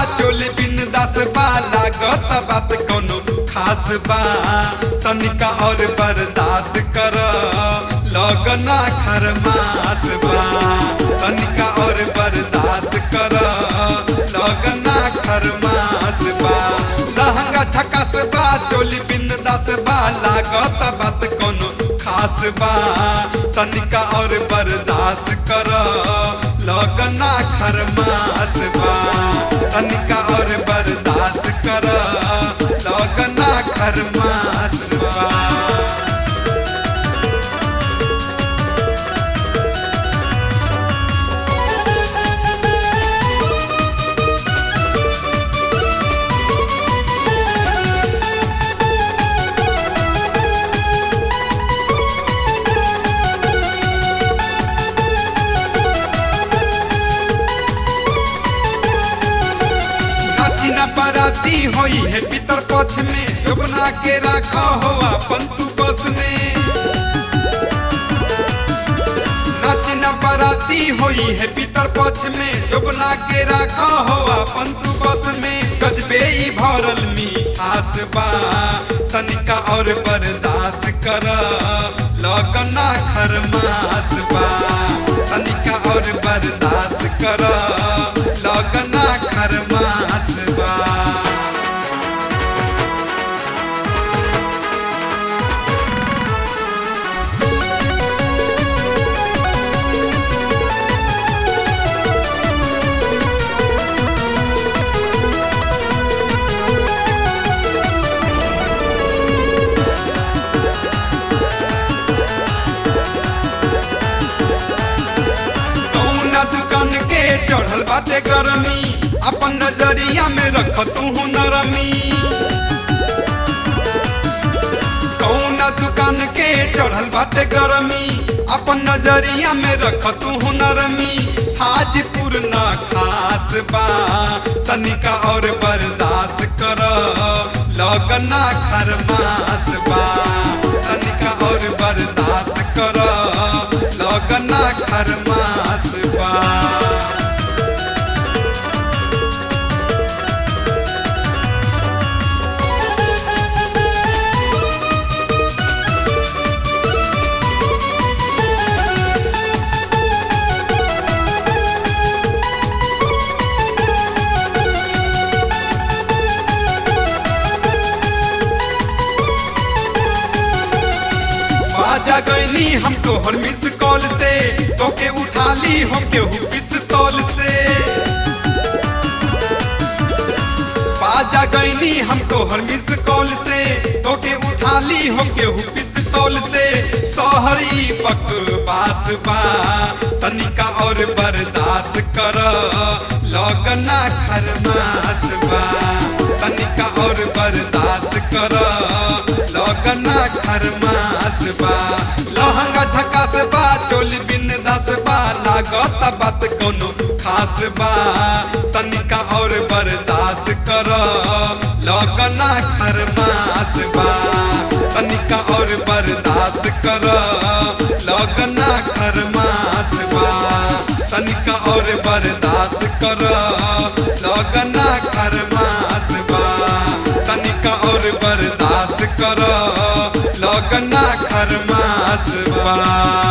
चोली बिन दस बा लागत बात कोनो खास बा तनिका और बर्दाश्त कर लगना खरमास बा तनिका और बर्दाश्त कर लगना खरमास बा लहंगा छकास बा चोली बिन दस बा लागत बात कोनो खास बा तनिका और बर्दाश्त कर लगना खरमास बा तनिका और बर्दाश्त कर लगना खरमास बा नाची न बराती होई है पितर पक्ष में जोबना के रखा हो अपन तू बस में नाची न बराती होई है पितर पक्ष में जोबना के रखा हो अपन तू बस में गजबे ई भरल मिठास बा तनिका और बर्दाश्त कर लगना खरमास बा तनिका और बर्दाश्त कर लगना खरमास बा कौना दुकान के चढ़ल बाटे गरमी अपन नजरिया में रख तू नरमी कौना दुकान के चढ़ल बाटे गरमी अपन नजरिया में रख तू नरमी हाजीपुर न खास बा तनिका और बर्दाश्त कर लगना खरमास बा तनिका और बर्दाश्त कर लगना खरमास बा बाजा गईनी हम तोहर मिस कॉल से तोके उठा ली हम केहू पिस्तौल से बाजा गईनी हम तोहर मिस कॉल से तोके उठा ली हम केहू पिस्तौल से सोहरी बकवास बा तनिका और बर्दाश्त कर लगना खरमास बा तनिका और बर्दाश्त कर लगना खरमास बा लहंगा झकास बा चोली बिन दस बा लागत बात कोनो खास बा तनिका और बर्दाश्त कर लगना खरमास बा तनिका और बर्दाश्त कर लगना खरमास बा तनिका और बर्दाश्त कर लगना खरमास बा तनिका और बर्दाश्त कर लगना खरमास बा